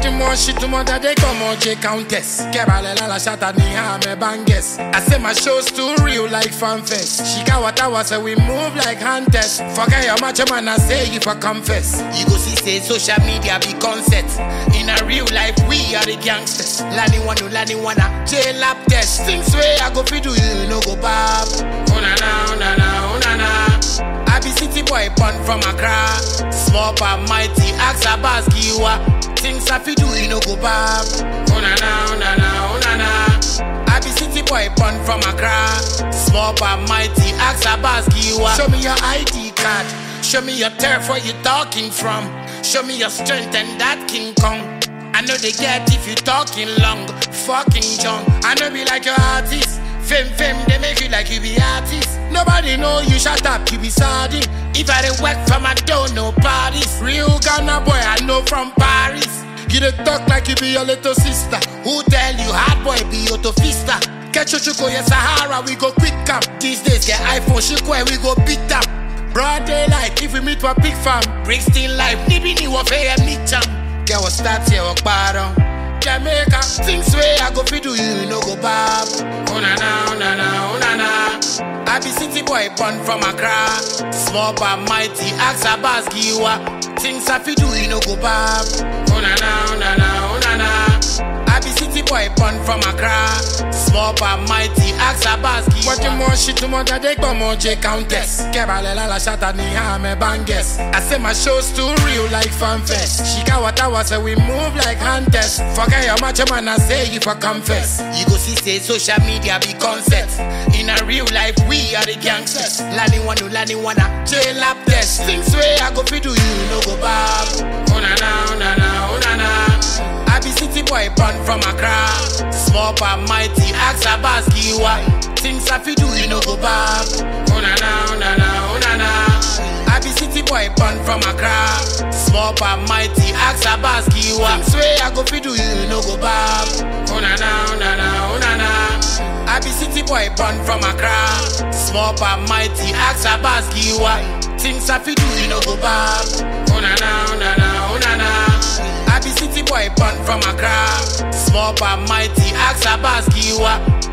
du moins, shit to mother, they come on, J Countess. Kebalela la shata ni ha me banges. I say my show's too real like fanfest. She got what I was, so we move like hunters. Forget your macho man, I say you for confess. You go see, say social media be concept. In a real life, we are the gangsters. Lani wanu, lani wana, jail lap test. Things way I go fi do, you no go bab. Oh na na, oh na na, oh na na. I be city boy born from Accra. Small but mighty, ask a bas giwa. Things I fi do, you no go bab. Oh na na, oh na na, oh na na. I be city boy born from Accra. Small but mighty, ask a bas giwa. Show me your ID card. Show me your turf where you talking from. Show me your strength and that King Kong. I know they get if you talking long, fucking junk. I know be like your artist. Fame, fame, they make you like you be artist. Nobody know you shut up, you be sardine. If I didn't work from I don't know parties. Real Ghana boy, I know from Paris. You dey talk like you be your little sister. Who tell you hard boy be your fista? Get your chuko, yes, Sahara, we go quick up. These days, get iPhone, chuko, and we go beat up. Broad daylight, if we meet for big fam. Brixton life, nibi ni wafe meet jam. Get what start here, walk bottom. Jamaica, things way I go fi do you, you no go bab. Oh na na, oh na na, oh na na. I be city boy born from Accra. Small but mighty, ask a bas giwa. Things I fi do you no go bab. Oh na na, oh na na, oh na na. I be city boy born from Accra. Small but mighty, ask a bas giwa. What you more shit to mother, they go more J Countess. Kebalela la shata ni ha me banges. I say my show's too real like fanfest. She got what I was, so we move like hunters. Forget your macho man, I say you for confess. You go see, say social media be concept. In a real life, we are the gangsters. Lani wanu, lani wana, jail lap test. Things way I go fi do you, no go bab. Oh na na, oh na na, oh na na. I be city boy born from Accra. Small but mighty, ask a bas giwa. Things I fi do, you no go bab. Oh na na, oh na na, oh na na. I be city boy born from Accra. Small but mighty, ask a bas giwa. Things way I go fi do, you no go bab. Oh na na, oh na na, oh na na. I be city boy born from Accra. Small but mighty, ask a bas giwa. Things I fi do, you no go bab. Oh na na, oh na na, oh na na. I be city boy born from Accra. Small but mighty, ask a bas giwa.